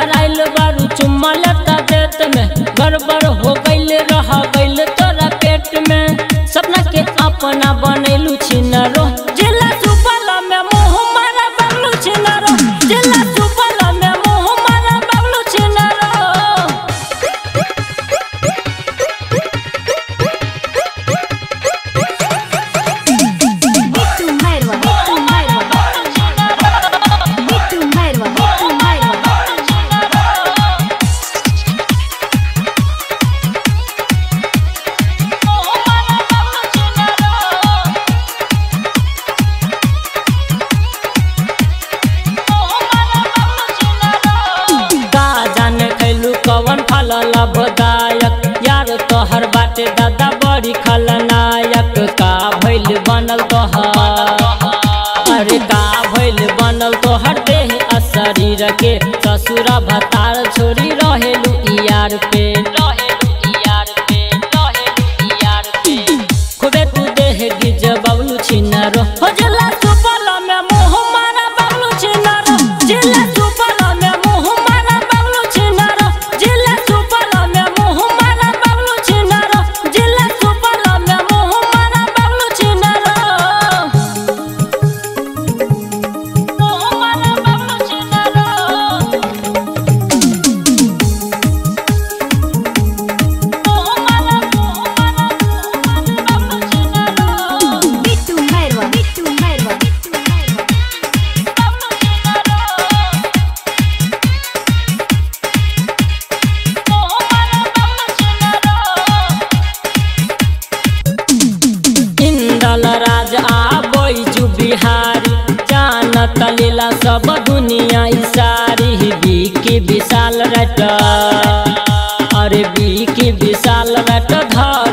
धराइल बारू चुम्मा लेता देत में गड़बड़ हो गइल रह गइल तोरा पेट में सपना के अपना बनैलू छिनरो जिला सुपल में मुंह मारा बगलू छिनरो जिला सुपल में मुंह मारा बगलू छिनरो Bitu Merwa, Bitu Merwa, Bitu Merwa, Bitu Merwa. का जाने खैलू कवन फल लाभदायक यार तोहर बाटे दादा बड़ी खलनायक का भइल बनल तोहर अरे का भइल बनल तोहर देह आ शरीर के ससुरा भतार छोड़ी रहेलू यार पे रहेलू यार पे रहेलू यार पे खूबे तू देह गिज बबलू छिनरो हो जला सुपल में मुंह मारा बबलू छिनरो जिला सुपल में मुंह मारा बबलू छिनरो जिला सुपल में मुंह मारा बबलू छिनरो जिला सुपल में मुंह मारा बबलू छिनरो मुंह मारा Bablu छिनरो Bitu Merwa, Bitu Merwa, Bitu Merwa. Indal राज आ बैजू बिहारी जानत लीला सब दुनिया ई सारी बीकी विशाल रट अरे बीकी विशाल रट धर